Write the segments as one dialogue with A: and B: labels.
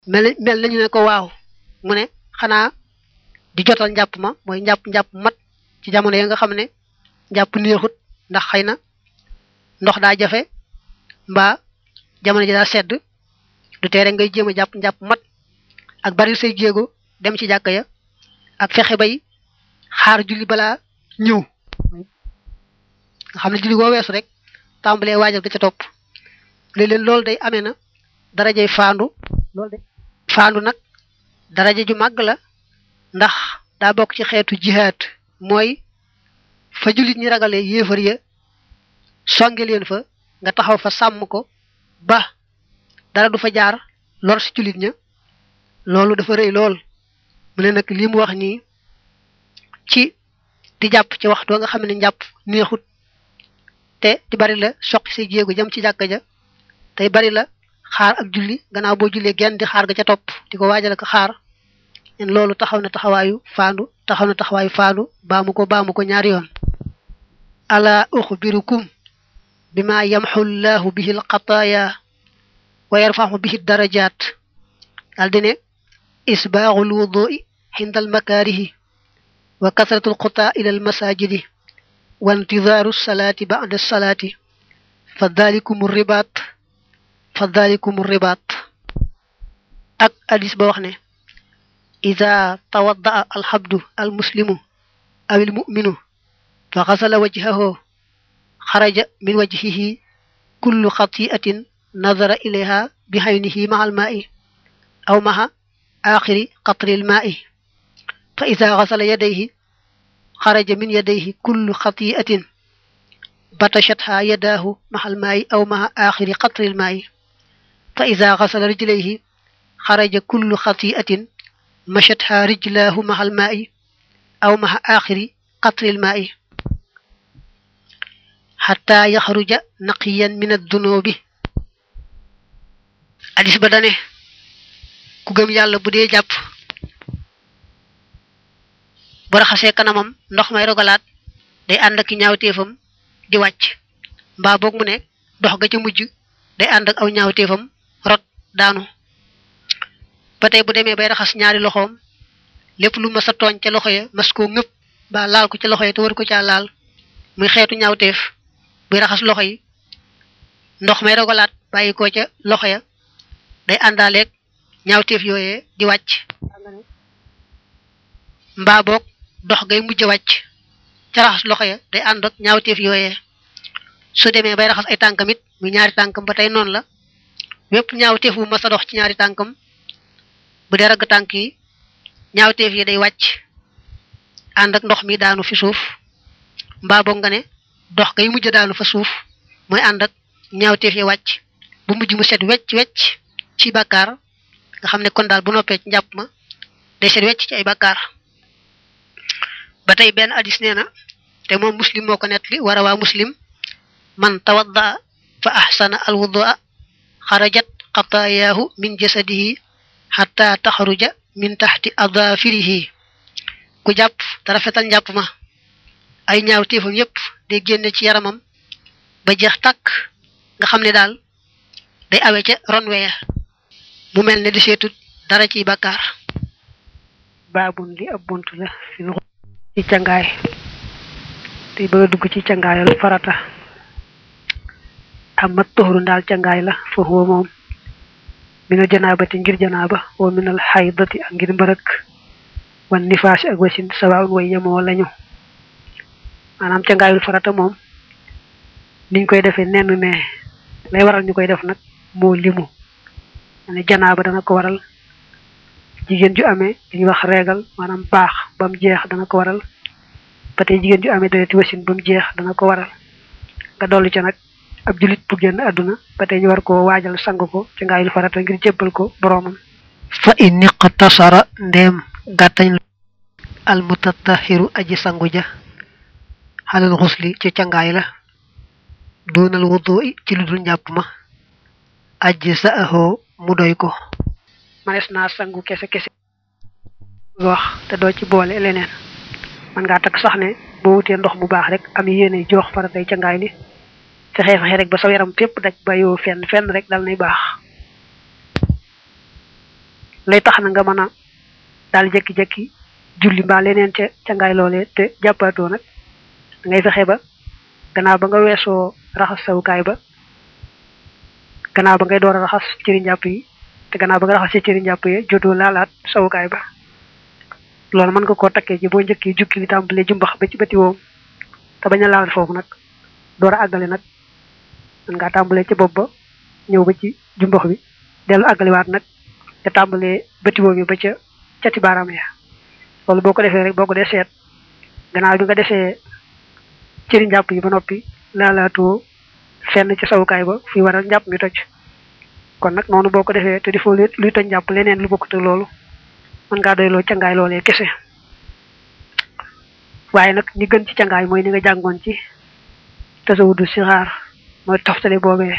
A: mel mel nañu ne ko waaw mu ne xanaa di jotal njàpp ma mooy njàpp njàpp mat ci jamono ya nga xam ne njàpp neexut ndax xëy na ndox daa jafe mbaa jamono ji daa sedd du tee rek ngay jéem a jàpp njàpp mat ak bari say jéego dem ci jàkka ya ak fexe bay xaar julli balaa ñëw nga xam ne julli boo weesu rek tàmbalee waajal ga ca topp léeg-léeg loolu day amee na darajay faandu loolu day faandu nag daraja ju màgg la ndax daa bokk ci xeetu jihaad mooy fa jullit ñi ragalee yéefar ya songe leen fa nga taxaw fa sàmm ko ba dara du fa jaar lor si jullit ña loolu dafa rëy lool mu ne nag li mu wax nii ci di jàpp ci waxtu nga xam ne njàpp neexut te di bari la soqi say jéego jëm ci jàkka ja tey bari la xaar ak julli gannaaw boo jullee genn di xaar ga ca topp di ko waajal ak xaar en loolu taxaw na taxawaayu faandu taxaw na taxawaayu faandu baamu ko baamu ko ñaari yoon ala uxbirukum bima yamxu llahu bihi alxataaya wa yarfaxu bihi darajaat daal di ne isbaaxu lwudui xinda almakaarihi wa kasratu alxutaa ila almasajidi wa intidaaru salaati bacda salaati fa dalikum ribaat fa dalikum ribaat ak hadis ba wax ne ida tawaddaa alxabdu almuslimu aw almuminu fa xasala wajhahu xaraja min wajhihi kullu xatiatin nadara ilayha bi xaynihi maha almaai aw maha axiri qatri almaai fa ida xasala yadayhi xaraja min yadayhi kullu xatiatin batashatha yadaahu maha almaai aw maha axiri qatri almaai fa ida xasala rijlayhi xaraja kullu xatiatin mashatha rijlaahu maha almaai aw maha axiri qatri almaai xata yaxruja naqiyan min addunubi hadis ba dane ku gëm yàlla bu dee jàpp bu raxasee kanamam ndox may rogalaat day ànd ak ñaawteefam di wàcc mbaa boog mu ne dox ga ca mujj day ànd ak aw ñaawteefam rot daanu ba tey bu demee bay raxas ñaari loxoom lépp lu mas a tooñ ca loxo ya mas koo ngëpp ba laal ko ca loxo ya te war ko caa laal muy xeetu ñaawteef buy raxas loxo yi ndox may rogalaat bàyyi ko ca loxo ya day àndaaleeg ñaawteef yooyee di wàcc mbaa boog dox ngay mujj wàcc ca raxas loxo ya day ànd ak ñaawteef yooyee su demee bay raxas ay tànkam it muy ñaari tànkam ba tey noonu la wépp ñaawteef bu mas a dox ci ñaari tànkam bu dee ragg tànk yi ñaawteef yi day wàcc ànd ak ndox mi daanu fi suuf mbaa boog nga ne dox ngay mujj daanu fa suuf mooy ànd ak ñaawteef yi wàcc bu mujj mu set wecc wecc ci bàkkaar nga xam ne kon daal bu noppee ci njàpp ma day set wecc ci ay bàkkaar ba tey benn hadis nee na te moom muslim moo ko nettali war a waa muslim man tawadda fa ahsana alwudua xarajat xataayaahu min jasadihi xataa taxaruja min taxti adaafirihi ku jàpp te rafetal njàpp ma ay ñaaw téefam yépp day génne ci yaramam ba jeex tàkk nga xam ne daal day awe ca ronweya mu mel ne di seetut dara ciy bàkkaar
B: baabun li ab bunt la fi ci cangaay te bëgg a dugg ci cangaayal farata amma toxru ndaal cangaay la fa huwa moom minal janaabati ngir janaaba wa minal xaydati ak ngir mbërëk wan nifaas ak wasin sawaawun way yemoo lañu maanaam cangaayul farata moom niñ koy defee nenn ne lay waral ñu koy def nag moo limu ne janaaba dana ko waral jigéen ju amee dañuy wax reegal maanaam baax ba mu jeex dana ko waral ba tey jigéen ju amee dereti wasin ba mu jeex dana ko waral nga dolli ca nag ab julit bu génn àdduna ba tey ñu war ko waajal sang ko ci ngaayul farata ngir jébbal ko boroomam
A: fa in iqtasara ndeem gàttañ al mutatahiru aji sangu ja xalal xusli ci cangaay la doonal wudu ci lu dul njàpp ma aji sa ahoo mu doy ko
B: manes naa sangu kese kese wax te doo ci boole leneen man ngaa takk sax ne boo wutee ndox mu baax rek am yéene joox faratay cangaay li fexe fexe rek ba sa yaram fépp daj ba yow fenn fenn rek dal nay baax lay tax na nga mën a daal jekki-jekki julli mbaa leneen ca ca ngaay loolee te jàppaatoo nag da ngay fexe ba gannaaw ba nga weesoo raxas sawukaay ba gannaaw ba ngay door a raxas cëri njàpp yi te gannaaw ba nga raxas ci cëri njàpp yi jotoo laalaat sawukaay ba loolu mën nga koo takkee ci boo njëkkee jukki li tàmbalee jumbax ba ci bëti woom te bañ a laal foofu nag door a àggale nag mën ngaa tàmbalee ci bopp ba ñëw ba ci jumbax bi dellu àggaliwaat nag te tàmbalee bëti woom yi ba ca cati baaraam ya loolu boo ko defee rek boo ko dee seet gannaaw bi nga defee cëri njàpp yi ba noppi laalaatoo fenn ci sawukaay ba fi waral njàpp mi toj kon nag noonu boo ko defee te di foo luy toj njàpp leneen lu bokkute loolu mën ngaa doyloo cangaay loolee kese waaye nag ñi gën ci cangaay mooy ni nga jàngoon ci tasawudu sixaar mooy toftale boobee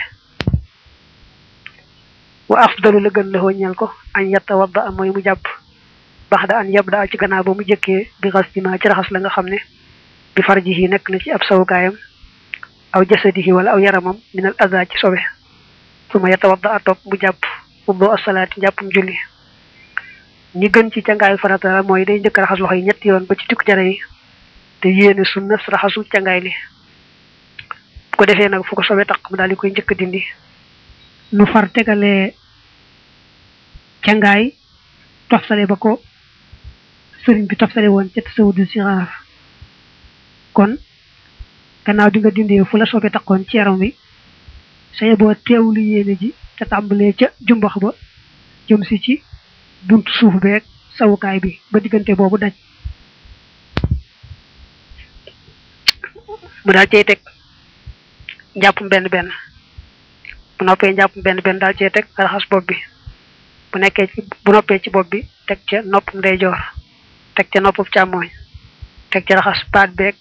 B: wa afdalu la gën la ñeel ko an yatta wadda am mooy mu jàpp bax da an yabda ci gannaaw ba mu jëkkee bi xas ci ma ci raxas la nga xam ne bi farjihi nekk na ci ab sawukaayam aw jasadihi wala aw yaramam minal aza ci sobe su ma yatta wadda a topp mu jàpp ubbo asalaati njàppum julli ñi gën ci cangaayu farata la mooy day njëkk raxas loxo yi ñetti yoon ba ci tukki jara yi te yéene sunna raxasu cangaay li bu ko defee nag fu ko sobe taq mu daal di koy njëkk dindi nu far tegalee cangaay toftale ba ko sëriñ bi toftale woon ca tasawudu sixaar kon gannaaw bi nga dindee fu la sobe taqoon ci yaram wi saye boo teewlu yéene ji te tàmbalee ca jumbax ba jëm si ci buntu suuf beeg sawukaay bi ba diggante boobu daj mu daal cey teg njàppum benn benn bu noppee njàppum benn benn daal cey teg raxas bopp bi bu nekkee ci bu noppee ci bopp bi teg ca nopp ndeyjoor teg ca nopp càmmooñ teg ca raxas baat beeg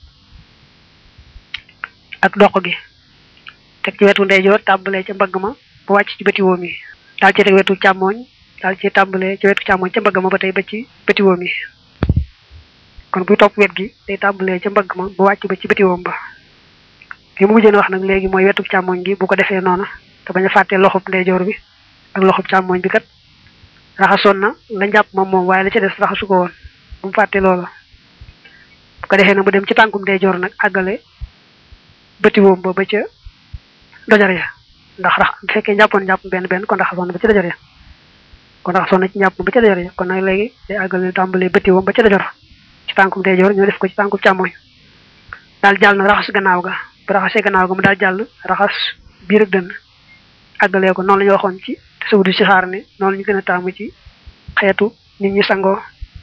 B: ak doq gi teg ci wetu ndeyjoor tàmbalee ca mbagg ma bu wàcc ci bëti woom yi daal cey teg wetu càmmooñ daal ci tàmbalee ci wetu càmmoñ ca mbagg ma ba tey ba ci bëti woom yi kon buy topp wet gi day tàmbalee ca mbagg ma bu wàcc ba ci bëti woom ba li mu mujjee wax nag léegi mooy wetu càmmoñ gi bu ko defee noona te bañ a fàtte loxob ndeyjoor bi ak loxob càmmoñ bi kat raxasoon na la njàpp moom moom waaye la ca des raxasu ko woon bu mu fàtte loola bu ko defee nag mu dem ci tànkum ndeyjoor nag àggale bëti woom ba ba ca dojar ya ndax rax bu fekkee njàppoon njàpp benn benn kon raxasoon na ba ca dojar ya kon raxasoon na ci njàpp ba ca dojor ya kon nag léegi day àggale tàmbalee bëtti woom ba ca dojor ci tànkum ndeyjoor ñu def ko ci tànkum càmmoñ daal jàll na raxas gannaaw ga bu raxasee gannaaw ga mu daal jàll raxas biir ak dënn àggalee ko noonu la ñu waxoon ci tasawudu si xaar ne noonu la ñu gën a taamu ci xeetu nit ñi sangoo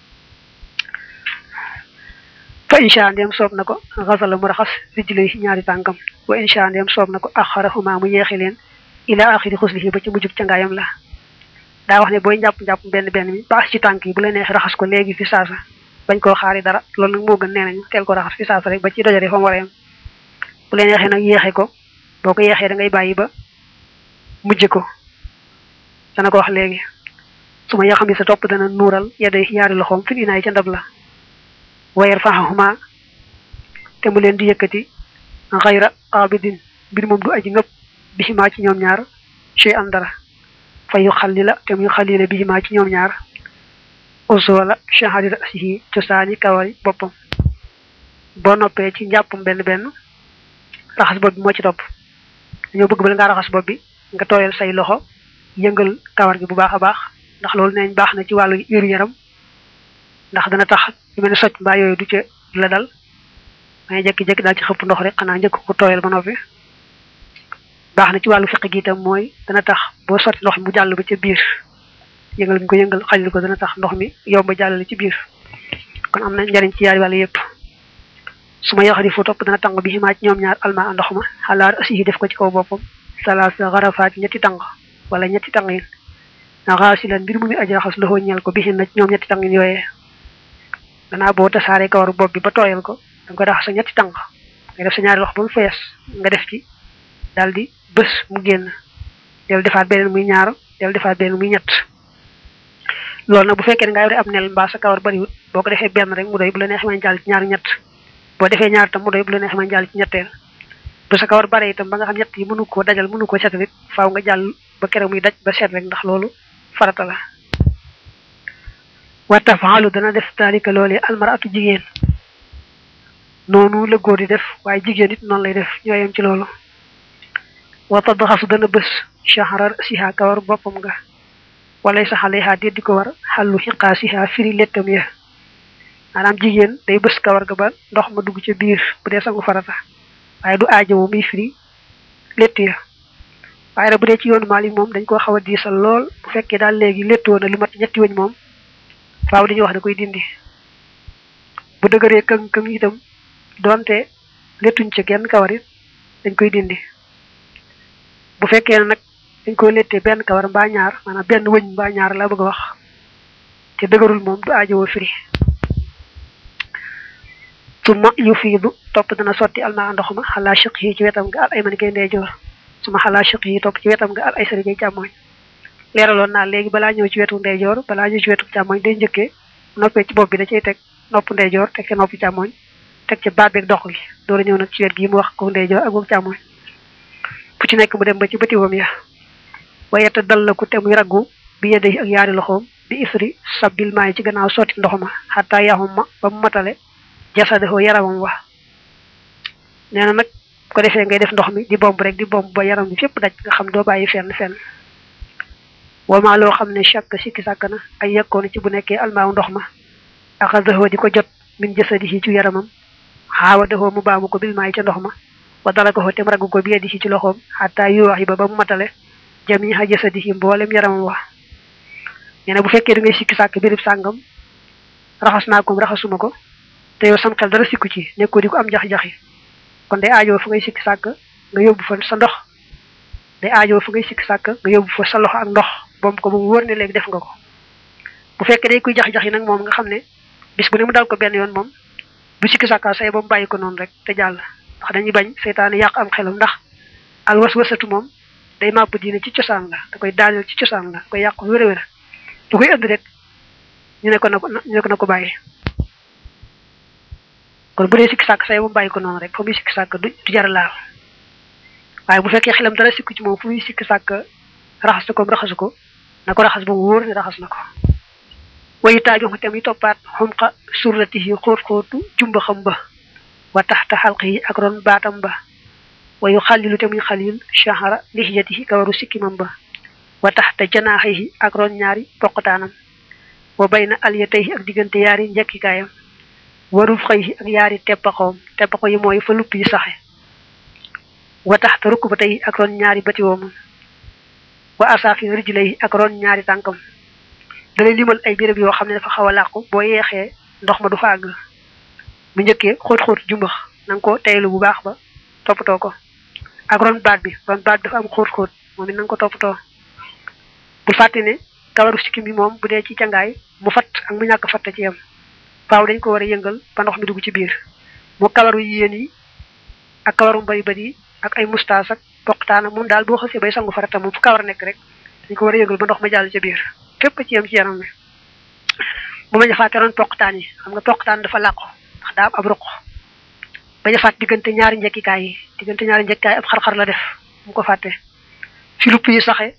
B: fa insha ndem soob na ko xasala mu raxas rijlay ñaari tànkam wa insha ndem soob na ko axarahuma mu yeexi leen ila axiri xuslihi ba ci mujjug ca ngaayam la daa wax ne booy njàpp njàpp benn benn mi baax ci tànk yi bu la neex raxas ko léegi fi saasa bañ koo xaari dara loolu nag moo gën nee nañu teel ko raxas fi saasa rek ba ci dojore fa mu war a yem bu la neexee nag yeexe ko boo ko yeexee da ngay bàyyi ba mujj ko dana ko wax léegi su ma yaxam yi sa topp dana nuural yedday ñaari loxoom fi inaay ca ndab la wayar faxahuma te mu leen di yëkkati xayra abidin mbir moom du aji ngëpp bisimaa ci ñoom ñaar chey am dara fa yu xallila te muy xallila bisimaa ci ñoom ñaar usoola chahadi rasihi cosaani kawari boppam boo noppee ci njàppam benn benn raxas bopp bi moo ci topp dañoo bëgg bala ngaa raxas bopp bi nga tooyal say loxo yëngal kawar gi bu baax a baax ndax loolu neeñ baax na ci wàllu wéru yaram ndax dana tax yu mel ne socc mbaa yooyu du ca la dal dangay jékki-jékki daal ci xëpp ndox rek xanaa njëkk ko tooyal ba noppi baax na ci wàllu fiq gi itam mooy dana tax boo sotti ndox mi mu jàll ba ca biir yëngal mi ko yëngal xajal ko dana tax ndox mi yomb jàllale ci biir kon am na njariñ ci yaari wàll yëpp su ma yaxari fu topp dana tàng bi ximaa ci ñoom ñaar alma ndox ma xalaar asiyi def ko ci kaw boppam salaasa xarafaat ñetti tàng wala ñetti tàng yin na xaasilan mbir mu mi aji raxas loxoo ñeel ko bixin na ci ñoom ñetti tàng yin yooyee danaa boo tasaaree kawaru bopp bi ba tooyal ko da nga koy raxas sa ñetti tàng nga def sa ñaari loxo ba mu fees nga def ci daal di bés mu génn del defaat beneen muy ñaar del defaat beneen muy ñett loolu nag bu fekkee ne nga yore ab nel mbaa sa kawar bariwut boo ko defee benn rek mu doy bu la neexee mën jàll ci ñaar ñett boo defee ñaar tam mu doy bu la neexee mën jàll ci ñetteel bu sa kawar bare itam ba nga xam ñett yi mënu koo dajal mënu koo setal it faaw nga jàll ba kere muy daj ba seet rek ndax loolu farata la wa tafaalu dana def daalika loolee almaratu jigéen noonu la góor di def waaye jigéen it noonu lay def ñoo yem ci loolu wa tadxasu dana bës shahra siha kawar boppam nga walay saxaleha déet di ko war xàllu xiqaa siha firi lettam ya maanaam jigéen day bës kawar ga ba ndox ma dugg ca biir bu dee sangu farata waaye du aajowo muy firi lett ya waaye nag bu dee ci yoonu Maalik moom dañ koo xaw a diisal lool bu fekkee daal léegi lettoo na lu mat ñetti wëñ moom faaw dañuy wax da koy dindi bu dëgëree këng këng itam doonte lettuñ ca genn kawar it dañ koy dindi bu fekkee nag dañ koy lettee benn kawar mbaa ñaar maanaam benn wëñ mbaa ñaar laa bëgg a wax te dëgërul moom du aajowoo firi suma yu fiidu topp dana sotti almaa ndox ma xalaa chiq yi ci wetam nga al ay mani kay ndeyjoor suma xalaa chiq yi topp ci wetam nga al ay sari kay càmmooñ leeraloon naa léegi balaa ñëw ci wetu ndeyjoor balaa ñëw ci wetu càmmooñ day njëkkee noppee ci bopp bi da cay teg nopp ndeyjoor teg ca noppi càmmooñ teg ca baat beeg dox gi door a ñëw nag ci wet gi mu wax ko ndeyjoor ak boobu càmmooñ fu ci nekk mu dem ba ci bëtiwam ya wayeta dal la ku te muy raggu bi yedde ak yaari loxoom bi isri sabbil maay ci gannaaw sotti ndox ma xataa yaxum ma ba mu matale jasadoo yaramam wax nee na nag ko defee ngay def ndox mi di bomb rek di bomb ba yaram bi fépp daj nga xam doo bàyyi fenn fenn wamaa loo xam ne chaque sikki sàkk na ay yekkoon ci bu nekkee almaaw ndox ma axadahoo di ko jot min jasadihi ci yaramam xaawa dahoo mu baamu ko bil maay ca ndox ma wa dala ko tem raggu ko bi yeddi ci loxoom xataa yu wax yi ba ba mu matale jamiha jasadihi mboolem yaramam wax nee na bu fekkee da ngay sikki sàkk birib sàngam raxas naa ko raxasuma ko te yow sam xel dara sikku ci nekkoo di ko am jax-jaxi kon day aajoo fa ngay sikki sàkk nga yóbbu fa sa ndox day aajoo fa ngay sikki sàkk nga yóbbu fa sa loxo ak ndox boom ko ba mu wóor ne léegi def nga ko bu fekkee day kuy jax-jaxi nag moom nga xam ne bis bu ne mu dal ko benn yoon moom bu sikki sàkka say ba mu bàyyi ko noonu rek te jàll ndax dañuy bañ seytaane yàq am xelam ndax al was wasatu moom day màbb diine ci cosaan la da koy daaneel ci cosaan la da koy yàq wér a wér du koy ënd rek ñu ne ko na ko ñu ne ko na ko bàyyi kon bu dee sikki sàkk say mu bàyyi ko noonu rek fa muy sikki sàkk du du jar laal waaye bu fekkee xelam dara sikku ci moom fu muy sikki sàkk raxas na ko raxasu ko na ko raxas ba mu wóor ne raxas na ko wayu taaju tam yi toppaat xumqa surrati yi xóot xóotu jumba xam ba wa taxta xalq yi ak ron baatam ba wayu xalilu te muy xalil shahara lixiyati yi kawaru sikkimam ba wa taxta janaaxa yi ak ron ñaari poqataanam wa bayna aliyatay ak diggante yaari njekkikaayam waruf xëy ak yaari teppaxoom teppaxo yi mooy fa lupp yi saxe wa taxta rukk ba tey ak ron ñaari batiwoomam wa asaafi rijlay ak ron ñaari tànkam dalay limal ay béréb yoo xam ne dafa xaw a làqu boo yeexee ndox ma du fa àgg mu njëkkee xóot-xóot jumbax na nga ko teylu bu baax ba toppatoo ko ak ron baat bi ron baat bi dafa am xóot-xóot moom it na nga ko toppatoo bul fàtte ne kawaru sikkim bi moom bu dee ci cangaay mu fatt ak mu ñàkk fatt ci yam faaw dañ ko war a yëngal ba ndox mi dugg ci biir mu kawaru yéen yi ak kawaru mbari bari yi ak ay mustaas ak poqtaana moom daal boo xasee bay sangu farata moom fu kawar nekk rek dañ ko war a yëngal ba ndox ma jàll ci biir fépp ci yam ci yaram mi bu ma jafaate ron poqtaan yi xam nga poqtaan dafa làqu ndax daa am ab ruq ba jafaat diggante ñaari njekkikaay yi diggante ñaari njekkikaay ab xar-xar la def mu ko fàtte fi lupp yi saxe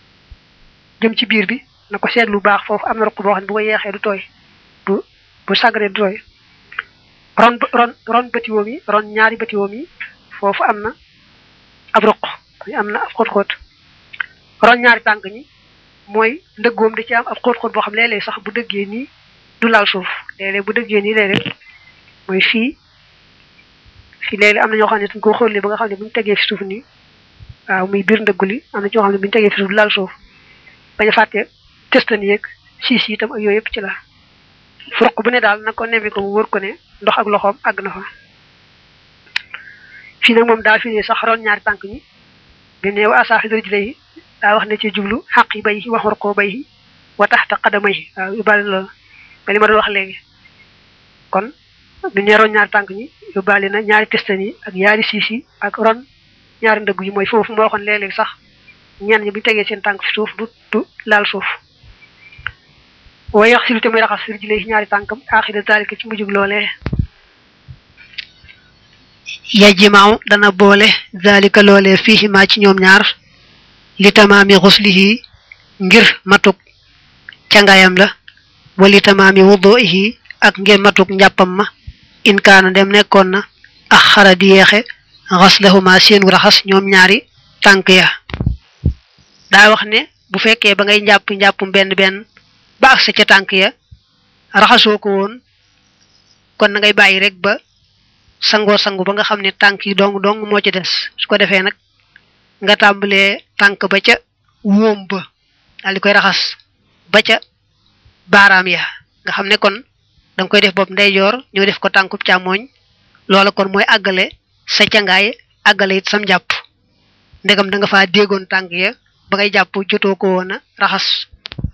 B: jëm ci biir bi na ko seetlu baax foofu am na ruq boo xam ne bu ko yeexee du tooy du bu sagré du tooy ron ron ron bëtiwoom yi ron ñaari bëtiwoom yi foofu am na ab ruq am na ab xóot-xóot ron ñaari tànk ñi mooy ndëggoom da ci am ab xóot-xóot boo xam léeg-léeg sax bu dëggee nii du laal suuf léeg-léeg bu dëggee nii léeg-léeg mooy fii fii léeg-léeg am na ñoo xam ne dañ ko xóollee ba nga xam ne bu ñu tegee fi suuf nii waaw muy biir ndëggu li am na ñoo xam ne bu ñu tegee fi suuf du laal suuf bañ a fàtte testan yeeg siis yi itam ak yooyu yëpp ci la furuq bu ne daal na ko nemmi ko mu wër ko ne ndox ak loxoom àgg na fa fii nag moom daa fi ne sax ron ñaari tànk ñi bi ne wa asaafi rijlay yi daa wax ne ci jublu xaq yi bay yi wax ko bay yi wa taxta qadamay yi waaw yóbbaale loolu ba li ma doon wax léegi kon bi ne ron ñaari tànk ñi yóbbaale na ñaari testan yi ak ñaari siis yi ak ron ñaari ndëgg yi mooy foofu moo waxoon léeg-léeg sax ñenn ñi bu ñu tegee seen tànk fi suuf du du laal suuf waaye yax silu te muy raxas sir ji lay ñaari tànkam aaxida zalika ci mujjug loolee
A: yajimaaw dana boole zalika loolee fii maa ci ñoom ñaar li tamaami xuslihi ngir matuk cangayam la wali tamaami wuduihi ak ngir matuk njàppam ma in kaana dem nekkoon na ak xara di yeexe xaslahuma seenu raxas ñoom ñaari tànk ya daa wax ne bu fekkee ba ngay njàpp njàppum benn benn ba ak sa ca tànk ya raxasoo ko woon kon na ngay bàyyi rek ba sangoo sangu ba nga xam ne tànk yi dong dong moo ci des su ko defee nag nga tàmbalee tànk ba ca wóom ba daal di koy raxas ba ca baaraam ya nga xam ne kon danga koy def bopp ndeyjoor ñoo def ko tànkub càmmooñ loola kon mooy àggale sa cangaay àggale it sam jàpp ndegam da nga faa déggoon tànk ya ba ngay jàpp jotoo ko woon a raxas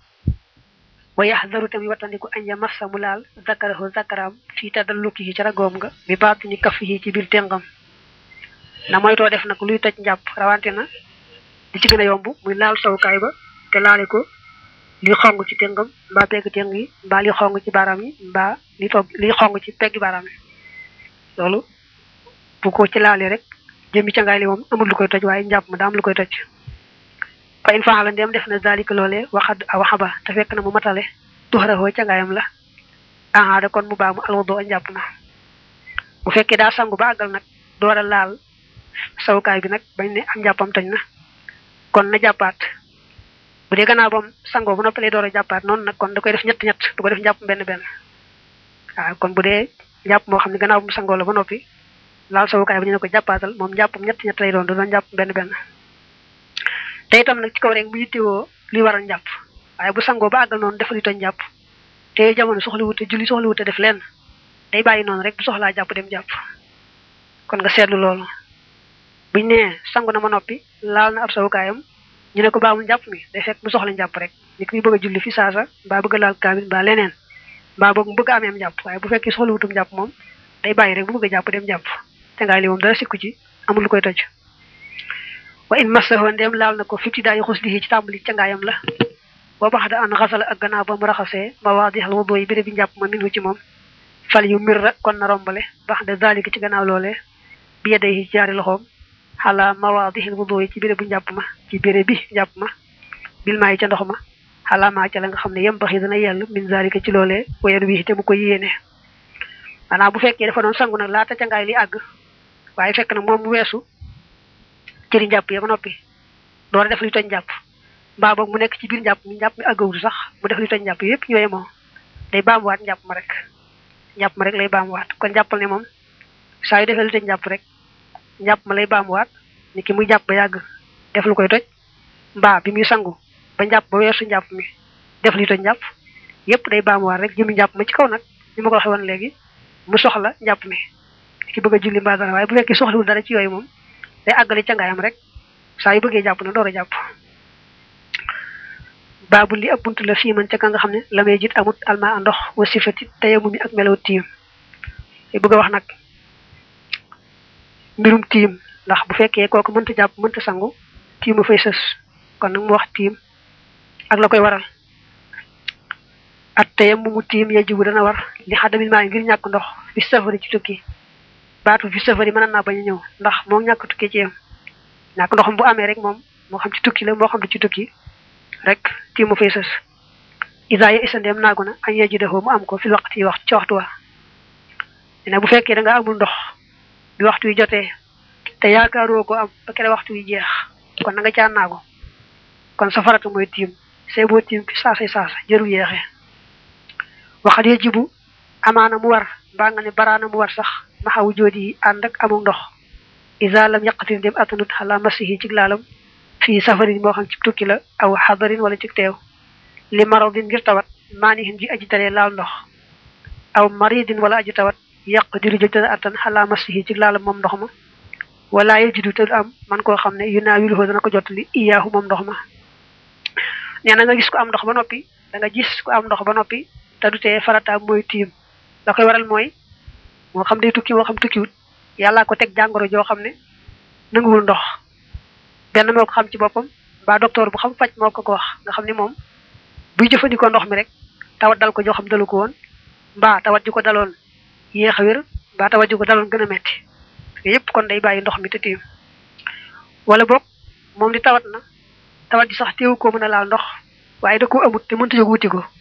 B: wa yaxdaru tamit wattandiku añ ya massa mu laal zakarahu zakaraam fii tadalluki yi ci ragoom nga bi baatini kaf yi ci biir téngam na moytoo def nag luy toj njàpp rawante na li ci gën a yomb muy laal sawukaay ba te laale ko li xong ci téngam mbaa pegg téng yi mbaa li xong ci baaraam yi mbaa li toog li xong ci pegg baaraam yi loolu bu ko ci laalee rek jëmmi cangaay li moom amul lu koy toj waaye njàpp ma daa am lu koy toj fa in faala ndem def na zalika loolee waxad a waxaba te fekk na mu matale tuxarahoo cangaayam la ahaada kon mu baamu alwado a njàpp na bu fekkee daa sangu ba àggal nag door a laal sawukaay bi nag bañ ne am njàppam tañ na kon na jàppaat bu dee gannaaw bam sangoo bu noppalee door a jàppaat noonu nag kon da koy def ñett ñett du ko def njàpp benn benn waaw kon bu dee njàpp moo xam ne gannaaw bu mu sangoo la ba noppi laal sawukaay bi ñu ne ko jàppaatal moom njàppam ñett ñett lay doon du doon njàpp benn benn te itam nag ci kaw rek mu yittewoo li waral njàpp waaye bu sangoo ba àggal noonu dafa li toñ njàpp te jamono soxla wute julli soxla wute def lenn day bàyyi noonu rek bu soxlaa jàpp dem jàpp kon nga seetlu loolu buñ nee sangu na ma noppi laal na ab sawukaayam ñu ne ko baamul njàpp mi day fekk mu soxla njàpp rek ni ki bëgg a julli fi saasa mbaa bëgg a laal kaamil mbaa leneen mbaa boog mu bëgg a ameem njàpp waaye bu fekkee soxla wutum njàpp moom day bàyyi rek bu bëgg a jàpp dem jàpp te ngaay li moom dara sikku ci amul lu koy toj wa in massahu ndem laal na ko fifti daayi xuslihi ci tàmbali cangaayam la boo bax da an xasala ak gannaaw ba mu raxasee ma wax di xal wudu yi béré bi njàpp ma minhu ci moom fal yu mir kon na rombale bax de zalika ci gannaaw loolee bi yedday ci jaari loxoom xala mawaadixil wudu yi ci béré bu njàpp ma ci béré bi njàpp ma bil maa yi ca ndox ma xala maa ca la nga xam ne yem baxi dana yell min zalika ci loolee wayen wi te mu ko yéene maanaam bu fekkee dafa doon sangu nag laata cangaay li àgg waaye fekk na moom mu weesu cëri njàpp ya ba noppi door a def luy toj njàpp mbaa boog mu nekk ci biir njàpp mi njàpp mi àggawul sax mu def luy toj njàpp yépp ñooye moom day baamuwaat njàpp ma rek njàpp ma rek lay baamuwaat kon jàppal ne moom saa yu defee luy toj njàpp rek njàpp ma lay baamuwaat ni ki muy jàpp ba yàgg def lu koy toj mbaa bi muy sangu ba njàpp ba weesu njàpp mi def luy toj njàpp yépp day baamuwaat rek jëmi njàpp ma ci kaw nag ni ma ko waxee woon léegi mu soxla njàpp mi ki bëgg a julli mbaa dara waaye bu fekkee soxlawul dara ci yooyu moom day àggale cangaayam rek saa yu bëggee jàpp na door a jàpp baabu li ab bunt la fii man ca ka nga xam ne la may jit amut alma ndox wa sifati tayamu mi ak melaw tiim te bëgg a wax nag mbirum tiim ndax bu fekkee kooku mënta jàpp mënta sangu tiimu fay sës kon nag mu wax tiim ak la koy waral at tayamu mu tiim yajibu dana war li xadamit maa ngir ñàkk ndox fi safari ci tukki baatu fi safari mën naa bañ a ñëw ndax moom ñàkk tukki ci yam ñàkk ndoxam bu amee rek moom moo xam ci tukki la moo xam du ci tukki rek tii mu fay sës isa ya isa ndeem naagu na añ yeji defoo mu am ko fil waxtu yi wax ci waxtu wa ne bu fekkee da nga amul ndox bi waxtu yi jotee te yaakaaroo ko am ba kere waxtu yi jeex kon na nga caa naagu kon sa farata mooy tiim say boo tiim fi saasay saasa jëru yeexee waxat yejibu amaana mu war mbaa nga ne baraana mu war sax maxawu joodi yi ànd ak amul ndox isa lam yaqatin dem atanut xala masihi ci laalam fii safarin moo xam ci tukki la aw xadarin wala ci teew li maradin ngir tawat maanihin ji aji talee laal ndox aw maridin wala aji tawat yàq diru jël dana attan xala masihi ci laalam moom ndox ma wala yajidu te du am man koo xam ne yu naa wiluhoo dana ko jottali iyaahu moom ndox ma nee na nga gis ko am ndox ba noppi da nga gis ko am ndox ba noppi te du tee farataam mooy tiim la koy waral mooy moo xam day tukki moo xam tukkiwut yàllaa ko teg jàngoro joo xam ne nanguwul ndox benn moo ko xam ci boppam mbaa docteur bu xam faj moo ko ko wax nga xam ne moom buy jëfandikoo ndox mi rek tawat dal ko joo xam dalu ko woon mbaa tawat ji ko daloon yéex a wér mbaa tawat ji ko daloon gën a metti yépp kon day bàyyi ndox mi te tiim wala boog moom di tawat na tawat ji sax teewu koo mën a laal ndox waaye da koo amut te mënta jóg wuti ko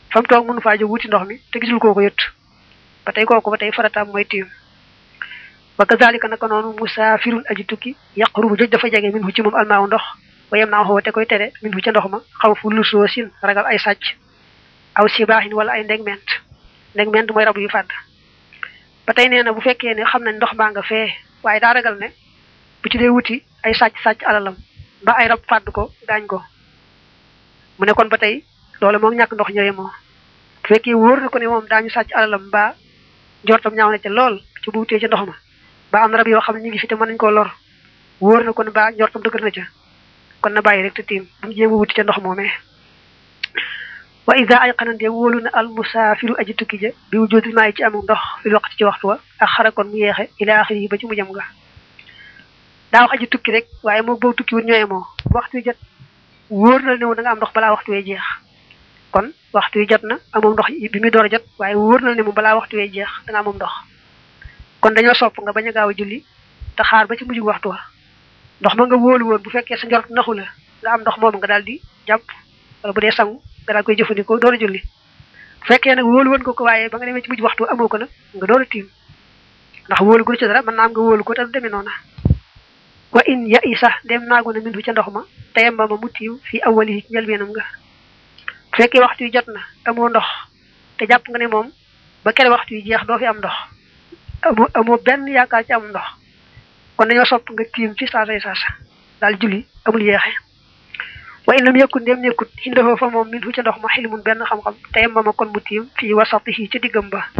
B: fa mu toog mënu faa jóg wuti ndox mi te gisul kooku yët ba tey kooku ba tey farataam mooy tiim wa kazalika naka noonu musaafirun aji tukki yaqrubu joj dafa jege min hu ci moom almaaw ndox wa yem naa xoo te koy tere min hu ca ndox ma xaw fu lusoo sin ragal ay sàcc aw sibaaxin wala ay ndegment ndegment mooy rab yu fàdd ba tey nee na bu fekkee ne xam nañ ndox baa nga fee waaye daa ragal ne bu ci dee wuti ay sàcc sàcc alalam ba ay rab fàdd ko gaañ ko mu ne kon ba tey loolu moom ñàkk ndox ñëwee moo bu fekkee wóor na ko ne moom daañu sàcc alalam ba njortam ñaaw na ca lool ci bu wutee ca ndox ma ba am na rab yoo xam ne ñu ngi fi te mën nañu koo lor wóor na ko ne ba njortam dëgër na ca kon na bàyyi rek te tiim bu mu jéem a wuti ca ndox moomee wa ida ay xanante wóolu na al musaafiru aji tukki ja bi wujudil maa yi ci amul ndox fi waqti ci waxtu wa ak xarakoon mu yeexe ila axiri yi ba ci mu jëm nga daa wax aji tukki rek waaye moom boobu tukki wut ñooye moo waxtu wi jot wóor na ne da nga am ndox balaa waxtu wee jeex kon waxtu wi jot na amoom ndox bi muy door a jot waaye wóor na ne moom balaa waxtu wee jeex da nga amoom ndox kon dañoo sopp nga bañ a gaaw a julli te xaar ba ci mujj waxtu wa ndox ma nga wóolu woon bu fekkee sa njort naxu la nga am ndox moom nga daal di jàpp wala bu dee sangu nga daal koy jëfandikoo door a julli bu fekkee nag wóolu woon ko ko waaye ba nga demee ci mujj waxtu amoo ko nag nga door a tiim ndax wóolu gu ci dara mën naa am nga wóolu ko te du demee noona wa in ya i sax dem naago na min fu ca ndox ma teyam ba ma mu tiim fii awali yi ci njëlbeenam nga bu fekkee waxtu yi jot na amoo ndox te jàpp nga ne moom ba kere waxtu yi jeex doo fi am ndox amoo amoo benn yaakaar ci am ndox kon dañoo sopp nga tiim ci saasay saasa daal julli amul yeexe wa in lam yëkkut ndem nekkut indafoo fa moom min fu ca ndox ma xilmun benn xam-xam teyam ba ma kon mu tiim fii wasatihi ci diggam ba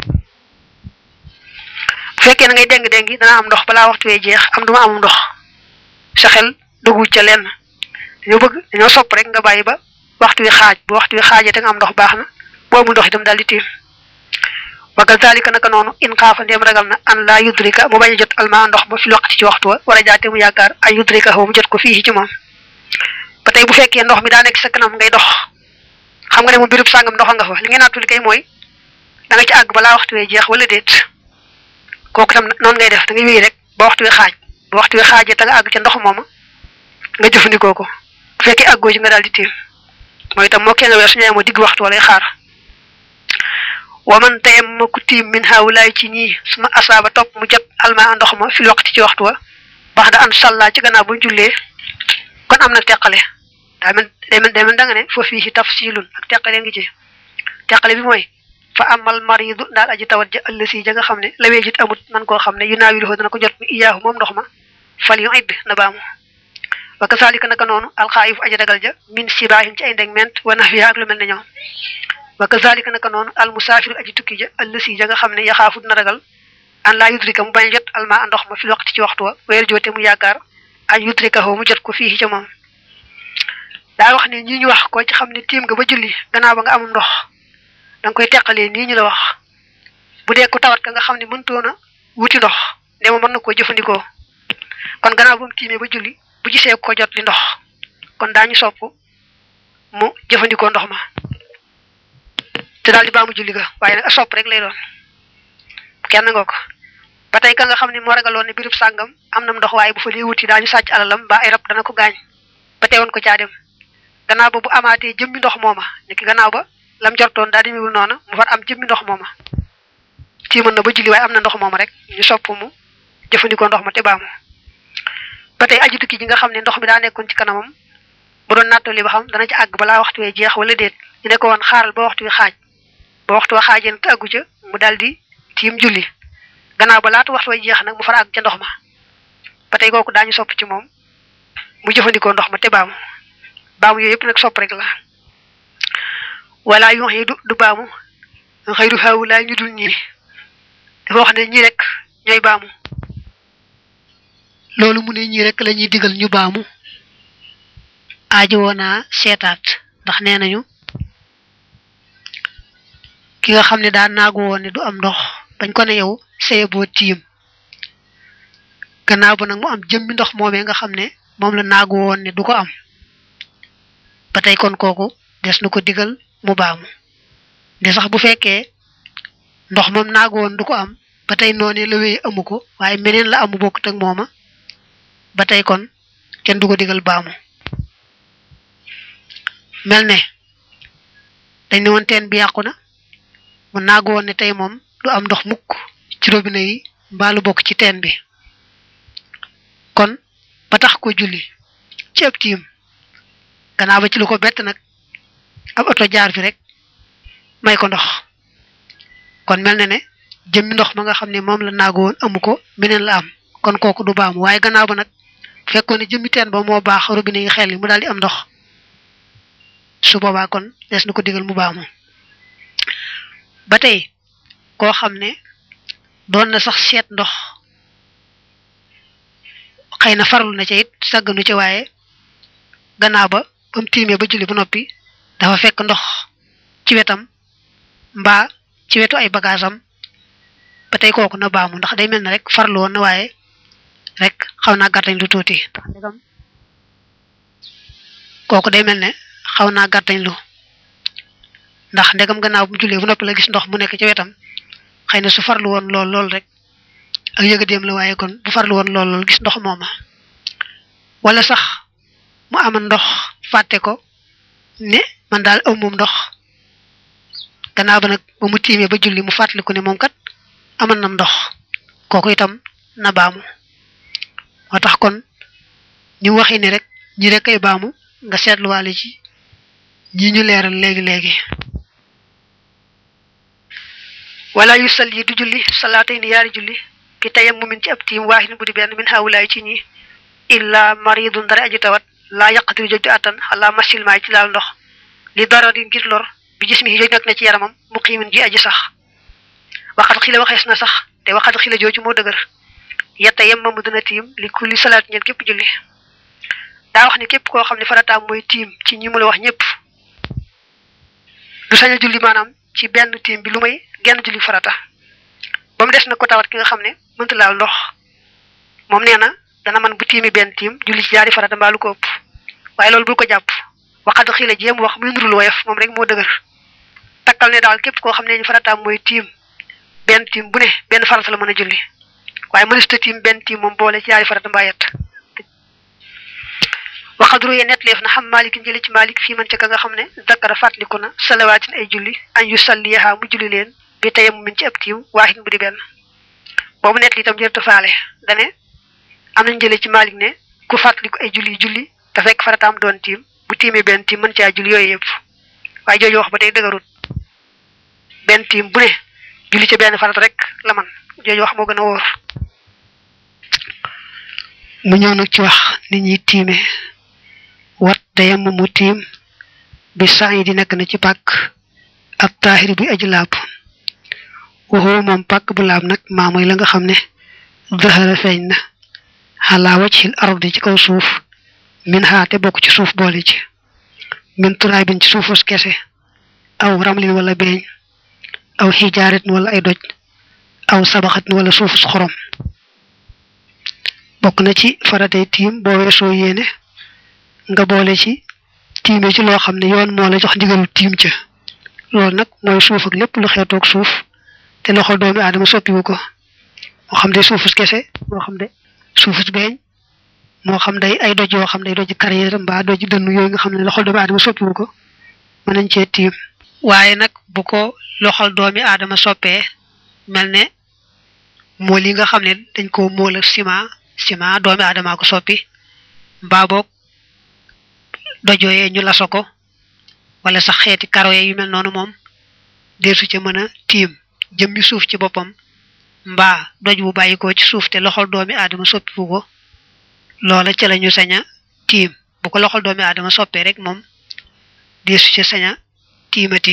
B: bu fekkee na ngay déng-déng dana am ndox balaa waxtu wee jeex am duma amum ndox sa xel duggu ca lenn dañoo bëgg dañoo sopp rek nga bàyyi ba waxtu wi xaaj bu waxtu wi xaajee te nga am ndox baax na boo amul ndox itam daal di tiim wa kazalika naka noonu in xaafa ndéem ragal na an laa yudrika mu bañ a jot almaa ndox ba fi waqti ci waxtu wa war a jaate mu yaakaar ay yudrika xaw mu jot ko fii ci moom ba tey bu fekkee ndox mi daa nekk sa kanam ngay dox xam nga ne mu birub sàngam ndox nga fa li ngeen naatuli kay mooy da nga ci àgg balaa waxtu wee jeex wala déet kooku tam noonu ngay def da ngay wéy rek ba waxtu wi xaaj ba waxtu wi xaajee te nga àgg ca ndox mooma nga jëfandikoo ko bu fekkee àggoo ci nga daal di tiim mooy itam moo kee nga weer suñu moo digg waxtu walay xaar waman tayem ma ku tiim min hawlaay ci ñii suma asaaba topp mu jot alma ndox ma fil waqti ci waxtu wa bax da an salla ci gannaaw bu ñu jullee kon am na teqale daa mel day mel day mel da nga ne fa fii ci tafsilun ak teqale ngi ci teqale bi mooy fa amal maridu daal aji tawat ja ëllësi ja nga xam ne lawee jit amut man koo xam ne yu naawilu dana ko jot mi iyaahu moom ndox ma fal yu idd na baamu wa kasaalika naka noonu alxaayif aji ragal ja min sibaahin ci ay ndegment wa nafiya ak lu mel ne ñoom wa kazalika naka noonu al musaafiru aji tukki ja ëllësi ja nga xam ne yaxaafu dina ragal an laa yudrika mu bañ a jot alma ndox ma fil waqti ci waxtu wa weer joote mu yaakaar an yudrika mu jot ko fii ca moom daa wax ne ñi ñu wax ko ci xam ne tiim nga ba julli gannaaw ba nga amul ndox da nga koy teqalee nii ñu la wax bu dee ko tawat ka nga xam ne mëntoon a wuti ndox ne ma mën na koo jëfandikoo kon gannaaw ba mu tiimee ba julli bu gisee ko jot li ndox kon daañu sopp mu jëfandikoo ndox ma te daal di baamu julli ga waaye nag a sopp rek lay doon kenn nga ko ba tey ka nga xam ne moo ragaloon ne birub sàngam am na ndox waaye bu fa dee wuti daañu sàcc alalam ba ay rab dana ko gaañ ba teewoon ko caa dem gannaaw ba bu amaatee jëmmi ndox mooma niki gannaaw ba lam jortoon daal di miwul noona mu far am jëmmi ndox mooma ci mën na ba julli waaye am na ndox mooma rek ñu sopp mu jëfandikoo ndox ma te baamu ba tey aju tukki ji nga xam ne ndox mi daa nekkoon ci kanamam bu doon nattali ba xam dana ci àgg balaa waxtu wee jeex wala déet ñu ne ko woon xaaral ba waxtu wi xaaj ba waxtu wa xaajee nag te àggu ca mu daal di tiim julli gannaaw ba laatu waxtu wa jeex nag mu far àgg ca ndox ma ba tey kooku daañu sopp ci moom mu jëfandikoo ndox ma te baamu baamu yooyu yëpp nag sopp rek la wala yox yi du du baamu xëy du xaw laa ñu dul ñii dafa wax ne ñii rek ñooy baamu
A: loolu mu ne ñii rek la ñuy digal ñu baamu aajo woonaa seetaat ndax nee nañu ki nga xam ne daa naagu woon ne du am ndox bañ ko ne yow saye boo tiim gannaaw ba nag mu am jëmmi ndox moomee nga xam ne moom la naagu woon ne du ko am ba tey kon kooku des na ko digal mu baamu de sax bu fekkee ndox moom naagu woon du ko am ba tey noonee la wéy amu ko waaye meneen la amu bokkut ak mooma ba tey kon kenn du ko digal baamu mel ne dañ ne woon teen bi yàqu na mu naagu woon ne tey moom du am ndox mukk ci robinet yi mbaalu bokk ci teen bi kon ba tax ko julli ci ab tiim gannaaw ba ci lu ko bett nag ab oto jaar fi rek may ko ndox kon mel na ne jëmmi ndox ma nga xam ne moom la naagu woon amu ko beneen la am kon kooku du baamu waaye gannaaw ba nag fekkoon ne jëmmi teen ba moo baax robinet yi xel yi mu daal di am ndox su boobaa kon des na ko digal mu baamu ba tey koo xam ne doon na sax seet ndox xëy na farlu na ca it sàgganu ca waaye gannaaw ba ba mu tiimee ba julli ba noppi dafa fekk ndox ci wetam mbaa ci wetu ay bagaasam ba tey kooku na baamu ndax day mel ne rek farlu woon na waaye rek xaw naa gàttañ lu tuuti ndax ndegam kooku day mel ne xaw naa gàttañ lu ndax ndegam gannaaw bu mu jullee bu noppi la gis ndox mu nekk ci wetam xëy na su farlu woon lool lool rek ak yëgadeem la waaye kon bu farlu woon lool lool gis ndox mooma wala sax mu amoon ndox fàtte ko ne man daal aw moom ndox gannaaw ba nag ba mu tiimee ba julli mu fàttaliku ne moom kat amoon nam ndox kooku itam na baamu moo tax kon ñu waxi ne rek ñi rek ay baamu nga seetluwaale ci ñi ñu leeral léegi léegi wala yu sal yi du julli salaatay ni yaari julli ki tayam mu min ci ab tiim waaxin bu di benn min xawulaay ci ñi illa maridun dara aji tawat laa yaqatiru jóg di attan xalaa masil maay ci laal ndox li dara di ngir lor bi gis mi jóg nekk na ci yaramam mu xiimin ji aji sax waxat xila waxees na sax te waxat xila jooju moo dëgër yetta yem ma mu dina tiim li kulli salaat ñeen képp julli daa wax ni képp koo xam ne farataam mooy tiim ci ñi mu la wax ñëpp du sañ a julli maanaam ci benn tiim bi lu may genn julli farata ba mu des na ko tawat ki nga xam ne mënta laal ndox moom nee na dana man bu tiimi benn tiim julli ci ñaari farata mbaa lu ko ëpp waaye loolu bul ko jàpp waxad xii la jéem wax muy nurul woyof moom rek moo dëgër takkal ne daal képp koo xam ne ñu farataam mooy tiim benn tiim bu ne benn farata la mën a julli waaye mënista tiim benn tiim moom boole ci ñaari farata mbaa yett waxadru ye netleef na xam malikin jëli ci malik fii man ca ka nga xam ne dakara fàttaliku na salawaatin ay julli an yu salliyaha mu julli leen bi tayam min ci ab tiim waaxin bu di benn boobu net li itam jërëta faale dane am nañ jële ci malik ne ku fàttaliku ay julli julli te fekk farataam doon tiim bu tiimee benn tiim mën caa julli yooyu yëpp waaye jooju wax ba tey dëgërut benn tiim bu ne julli ca benn farata rek la man jooju wax moo gën a wóor mu ñëw nag ci wax nit ñi tiime wat dayam mu tiim bi saa yi di nekk na ci pàkk ab taahir bi aji laab waxoo moom pàkk bu laab nag maa mooy la nga xam ne dëxëra feeñ na xalaa wajhil ardi ci kaw suuf min xaate bokk ci suuf boole ci min turaabin ci suufus kese aw ramlin wala beeñ aw xijaaretin wala ay doj aw sabaxatin wala suufus xorom bokk na ci faratay tiim boo weesoo yéene nga boole ci tiime ci loo xam ne yoon moo la jox ndigalu tiim ca loolu nag mooy suuf ak lépp lu xeetoog suuf te loxol doomi aadama soppiwu ko moo xam day suufus kese moo xam de suufus beeñ moo xam day ay doj yoo xam day doj carrière mbaa doj dënn yooyu nga xam ne loxol doomi aadama soppiwu ko mën nañ cee tiim waaye nag bu ko loxol doomi aadama soppee mel ne mool yi nga xam ne dañ ko mool ak ciment ciment doomi aadama ko soppi mbaa boog dojooyee ñu laso ko wala sax xeeti karoye yu mel noonu moom deesu ca mën a tiim jëmmi suuf ci boppam mbaa doj bu bàyyikoo ci suuf te loxol doomi aadama soppiwu ko loola ca lañu sañ a tiim bu ko loxol doomi aadama soppee rek moom deesu ca sañ a tiimati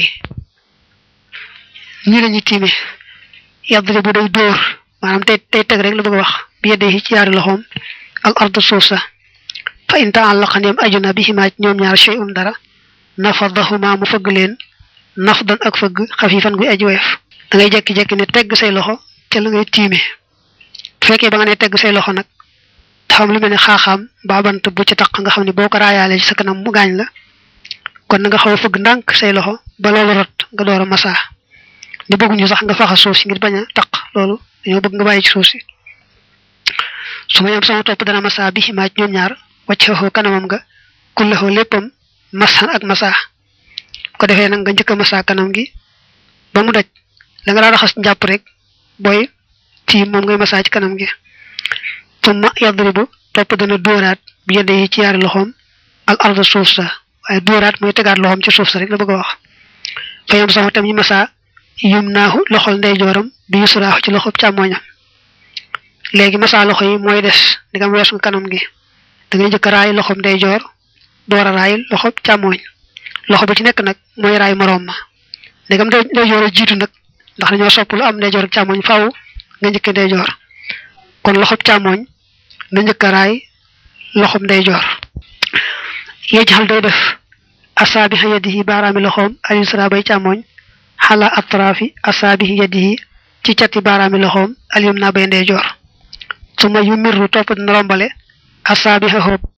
A: ñi lañu tiime yadri bu day dóor maanaam tey tey teg rek la bëgg a wax bi yedde ci yaari loxoom al ardu suuf sa fa in taallaqa ndéem aju na bihimaa ci ñoom ñaar shay'un dara nafadahuma mu fëgg leen nafdan ak fëgg xafifan guy aji woyof da ngay jekki-jekki ne tegg say loxo te la ngay tiime bu fekkee ba nga ne tegg say loxo nag dafa am lu mel ne xaaxaam mbaa bant bu ci taq nga xam ne boo ko raayaale ci sa kanam mu gaañ la kon na nga xaw a fëgg ndànk say loxo ba loolu rot nga door a masaa ni bëgguñu sax nga faxa suuf si ngir bañ a taq loolu dañoo bëgg nga bàyyi ci suuf si su ma yam sama topp dana masaa bi ximaaj ñoom ñaar wàcc xoo kanamam nga kullaxoo léppam masan ak masaa ko defee nag nga njëkk a masa kanam gi ba mu daj la nga daa raxas njàpp rek booy ci moom ngay masa ci kanam gi summa yadribu topp dana dóoraat bi yedde yi ci yaari loxoom al arda suuf sa waaye dóoraat mooy tegaat loxoom ci suuf sa rek la bëgg a wax fa yam sama tam yi masa yum naaxu loxol ndeyjooram bi yusraaxu ci loxob càmmoñam léegi masa loxo yi mooy des digam weesu nga kanam gi da ngay njëkk raay loxob ndeyjoor door a raay loxob càmmoñ loxo bi ci nekk nag mooy raay moroom ma digam ndeyjoor a jiitu nag ndax dañoo sopp lu am ndeyjoor ak càmmoñ faaw nga njëkk ndeyjoor kon loxob càmmoñ na njëkk a raay loxob ndeyjoor yejxal day def asaabiha yadihi baaraami loxoom al yusra bay càmmoñ xala atraafi asaabihi yadihi ci cati baaraami loxoom al yumna bay ndeyjoor su ma yu mirru topp dina rombale asaabiha